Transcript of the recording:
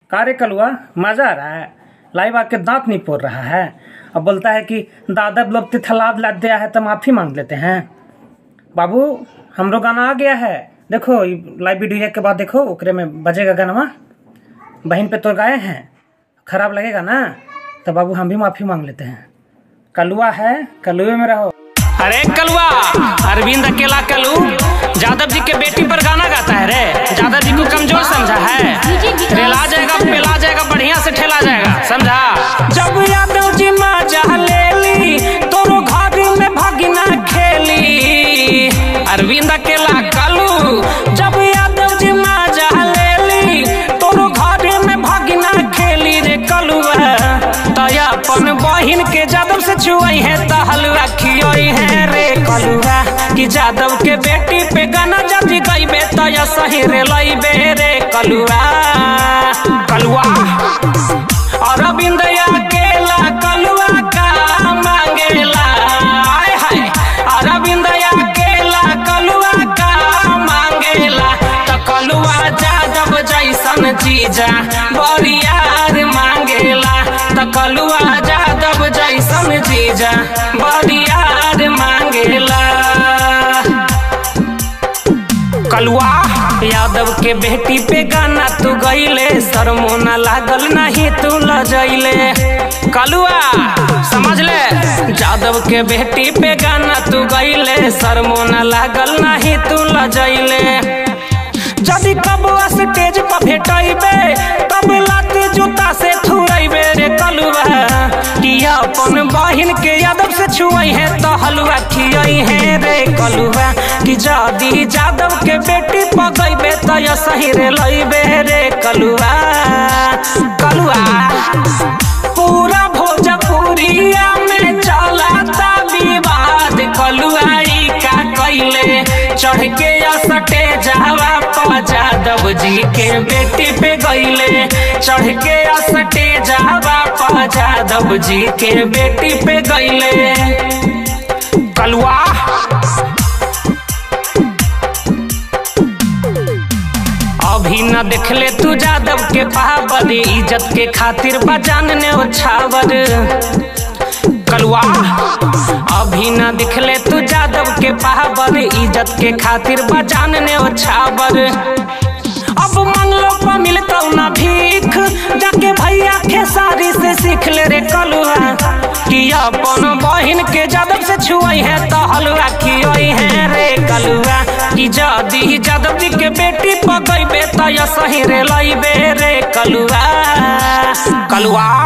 कारे कलुआ मजा आ रहा है लाइव आके दांत नहीं पोड़ रहा है अब बोलता है कि दादा लोग तिथलाद लाद दिया है तो माफ़ी मांग लेते हैं बाबू हमरो गाना आ गया है देखो ई लाइव वीडियो के बाद देखो ओकरे में बजेगा गाना बहन पे तो गाए हैं खराब लगेगा ना तो बाबू हम भी माफ़ी मांग लेते हैं कलुआ है कलुए में रहो अरे कलुआ अरविंद अकेला कलू जादव जी के बेटी पर गाना गाता है रे जादव जी को कमजोर समझा है रेला जाएगा पेला जाएगा बढ़िया से ठेला जाएगा समझा जब यादव जी मजा ले ली तोरो घर में भगना खेली अरविंद अकेला कलू जब यादव जी मजा ले ली तोरो घर में भगना खेली रे कलुआ तया अपन बहिन के जादव से छुआई है त हलवा खियोई है रे कलुआ कि जादव के बेटी पे गाना जब गईबे त या सही रे लईबे रे कलुआ कलुआ अरविंद अकेला कलुआ का मांगेला आय हाय अरविंद अकेला कलुआ का मांगेला त कलुआ जादव जैसन चीजा बरियार मांगेला त कलुआ जादव जैसन चीजा बरियार मांगेला कलुआ यादव के बेटी पे गाना तू गईले सरमोना लागल नहीं तू लजैले कलुआ समझ ले यादव के बेटी पे गाना तू गईले सरमोना लागल नहीं तू लजैले जदि कब स्टेज पर भेटैबे तब लात जूता से थुरैबे रे कलुआ कि अपन बहिन के यादव से छुआई है तो हलुआ खियाई है रे कलुआ कि जदि जादव के बेटी पगैबे तो या सही रे लैबे रे कलुआ कलुआ पूरा भोजपुरिया में चलाता विवाद कलुआई का कैले चढ़ के या सटे जावा पा जादव जी के बेटी पे गईले चढ़ के या सटे जावा पा जादव जी के बेटी पे गईले कलुआ अभी न देखले तू जादव के पावर इज्जत के खातिर बजान ने छावर कलुआ अभी न दिखले तू जादव के पावर इज्जत के खातिर बजान ने छावर अब मंगलो पर मिलता ना भीख जाके भैया खेसारी से सीख ले रे कलुआ कि अपन बहिन के जादव से छुआई है तो हलुआ खियोई है रे कलुआ कि जदी जादव जी के बेटी पकैबे तो या सही रे लैबे रे कलुआ कलुआ